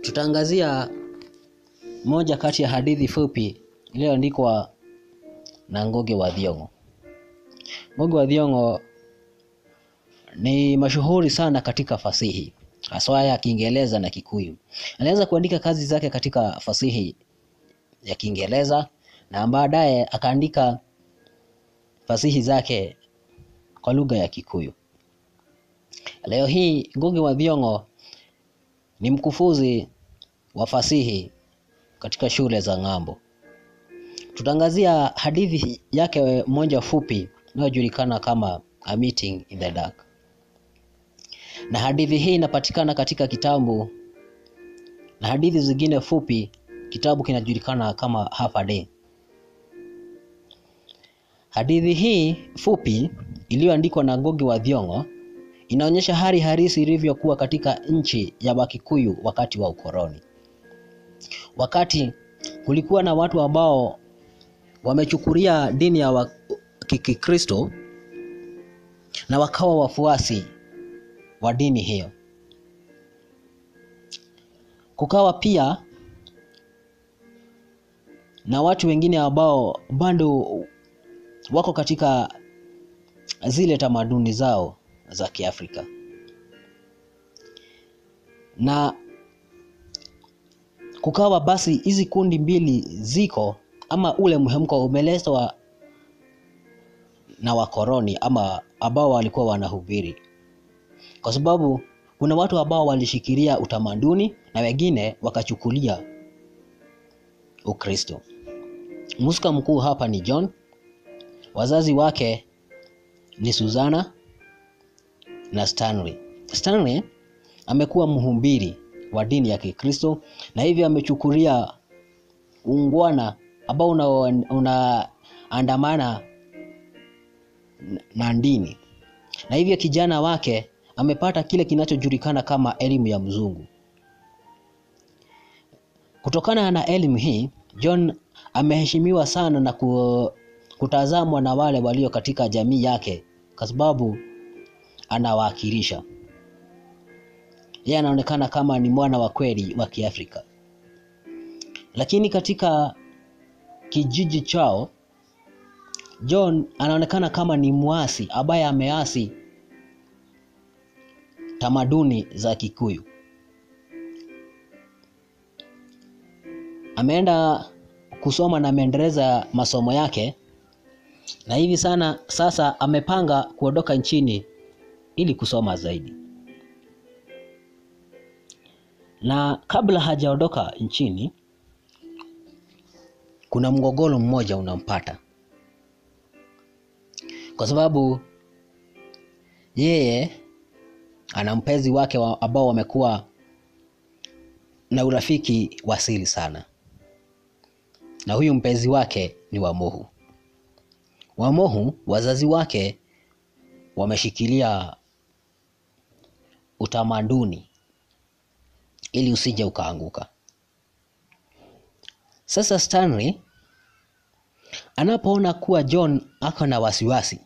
Tutaangazia moja kati ya hadithi fupi iliyoandikwa na Ngugi wa Thiong'o. Ngugi wa Thiong'o ni mashuhuri sana katika fasihi haswa ya Kiingereza na Kikuyu. Alianza kuandika kazi zake katika fasihi ya Kiingereza na baadaye akaandika fasihi zake kwa lugha ya Kikuyu. Leo hii Ngugi wa Thiong'o ni mkufuzi wa fasihi katika shule za ng'ambo. Tutaangazia hadithi yake moja fupi inayojulikana kama A Meeting in the Dark. Na hadithi hii inapatikana katika kitabu na hadithi zingine fupi, kitabu kinajulikana kama Half a Day. Hadithi hii fupi iliyoandikwa na Ngugi wa Thiong'o inaonyesha hali halisi ilivyokuwa katika nchi ya Wakikuyu wakati wa ukoloni. Wakati kulikuwa na watu ambao wamechukulia dini ya Kikristo na wakawa wafuasi wa dini hiyo. Kukawa pia na watu wengine ambao bado wako katika zile tamaduni zao za Kiafrika. Na kukawa basi hizi kundi mbili ziko ama ule mhemko umeletwa na wakoroni ama ambao walikuwa wanahubiri, kwa sababu kuna watu ambao walishikilia utamaduni na wengine wakachukulia Ukristo. Mhusika mkuu hapa ni John, wazazi wake ni Susana na Stanley. Stanley amekuwa mhubiri wa dini ya Kikristo na hivyo amechukulia ungwana ambao unaandamana una na dini, na hivyo kijana wake amepata kile kinachojulikana kama elimu ya mzungu. Kutokana na elimu hii, John ameheshimiwa sana na kutazamwa na wale walio katika jamii yake kwa sababu anawakilisha. Yeye anaonekana kama ni mwana wa kweli wa Kiafrika, lakini katika kijiji chao John anaonekana kama ni mwasi ambaye ameasi tamaduni za Kikuyu. Ameenda kusoma na ameendeleza masomo yake na hivi sana sasa amepanga kuondoka nchini ili kusoma zaidi. Na kabla hajaondoka nchini, kuna mgogoro mmoja unampata, kwa sababu yeye ana mpenzi wake wa ambao wamekuwa na urafiki wa siri sana, na huyu mpenzi wake ni Wamohu. Wamohu wazazi wake wameshikilia utamaduni ili usije ukaanguka. Sasa Stanley anapoona kuwa John ako na wasiwasi,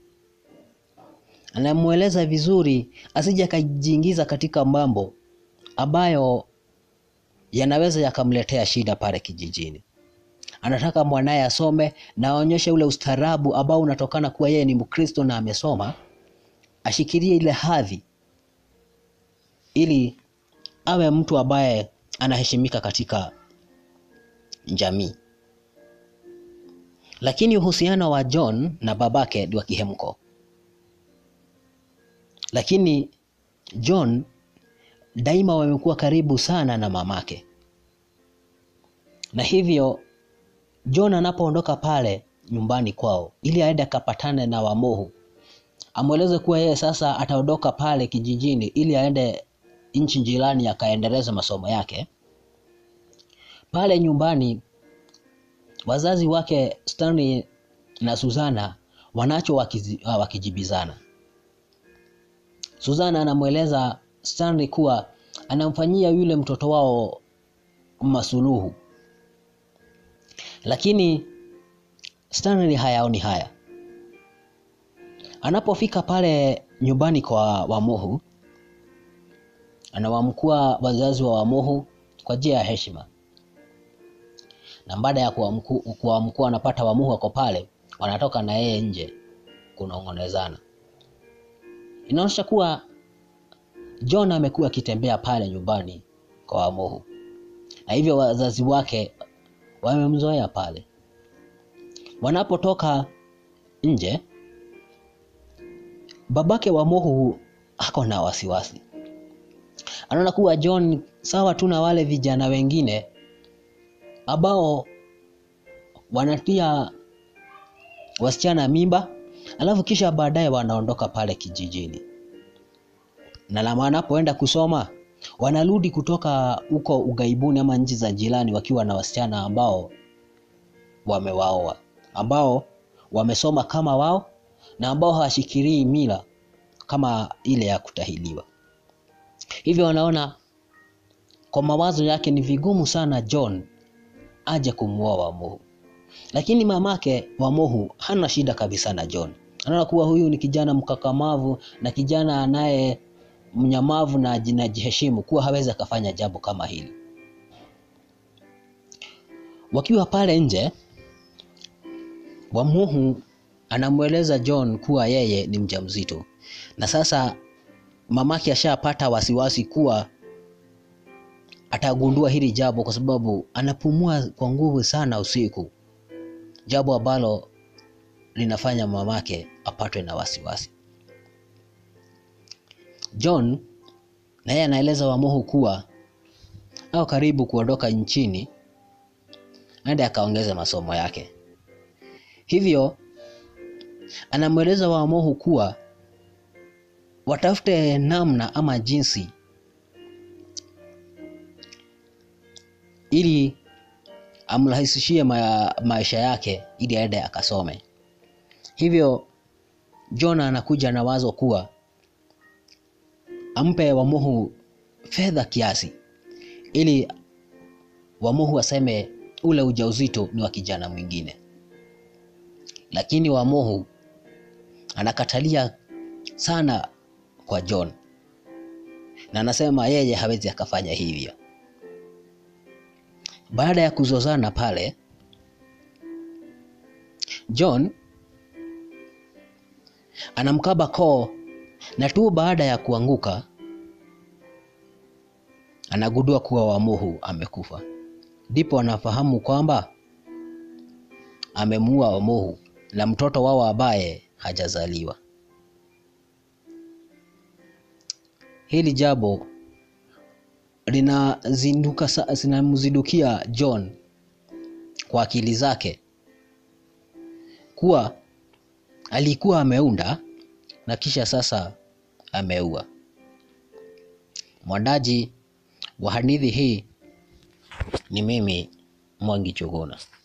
anamweleza vizuri asije akajiingiza katika mambo ambayo yanaweza yakamletea shida pale kijijini. Anataka mwanaye asome na aonyeshe ule ustaarabu ambao unatokana kuwa yeye ni Mkristo na amesoma, ashikilie ile hadhi ili awe mtu ambaye anaheshimika katika jamii. Lakini uhusiano wa John na babake ni wa kihemko, lakini John daima wamekuwa karibu sana na mamake, na hivyo John anapoondoka pale nyumbani kwao ili aende akapatane na Wamohu, amweleze kuwa yeye sasa ataondoka pale kijijini ili aende nchi jirani akaendeleza masomo yake. Pale nyumbani wazazi wake Stanley na Susana wanacho wakizi, wakijibizana. Susana anamweleza Stanley kuwa anamfanyia yule mtoto wao masuluhu, lakini Stanley hayaoni haya. Anapofika pale nyumbani kwa Wamohu, anawamkua wazazi wa Wamohu kwa njia ya heshima na baada ya kuamkua wanapata wamuhu wako pale wanatoka na yeye nje kunong'onezana inaonyesha kuwa john amekuwa akitembea pale nyumbani kwa wamuhu na hivyo wazazi wake wamemzoea pale wanapotoka nje babake wa mohu ako na wasiwasi anaona kuwa john sawa tu na wale vijana wengine ambao wanatia wasichana mimba alafu kisha baadaye wanaondoka pale kijijini na wanapoenda kusoma wanarudi kutoka huko ugaibuni ama nchi za jirani wakiwa na wasichana ambao wamewaoa ambao wamesoma kama wao na ambao hawashikirii mila kama ile ya kutahiliwa hivyo wanaona kwa mawazo yake ni vigumu sana john aje kumwoa wamohu lakini mamake wamohu hana shida kabisa na john anaona kuwa huyu ni kijana mkakamavu na kijana anaye mnyamavu na jinajiheshimu kuwa hawezi akafanya jambo kama hili wakiwa pale nje wamuhu anamweleza john kuwa yeye ni mjamzito na sasa mamake ashapata wasiwasi kuwa atagundua hili jambo kwa sababu anapumua kwa nguvu sana usiku jambo ambalo linafanya mamake apatwe na wasiwasi john naye anaeleza wamohu kuwa au karibu kuondoka nchini aende akaongeza masomo yake hivyo anamweleza wamohu kuwa watafute namna ama jinsi ili amrahisishie ma maisha yake ili aende akasome hivyo jona anakuja na wazo kuwa ampe wamuhu fedha kiasi ili wamuhu aseme ule ujauzito ni wa kijana mwingine lakini wamuhu anakatalia sana kwa john na anasema yeye hawezi akafanya hivyo baada ya kuzozana pale john anamkaba koo na tu baada ya kuanguka anagundua kuwa wamuhu amekufa ndipo anafahamu kwamba amemuua wamuhu na mtoto wao ambaye hajazaliwa hili jambo linazinduka zinamzindukia john kwa akili zake kuwa alikuwa ameunda na kisha sasa ameua mwandaji wa hadithi hii ni mimi mwangi chuguna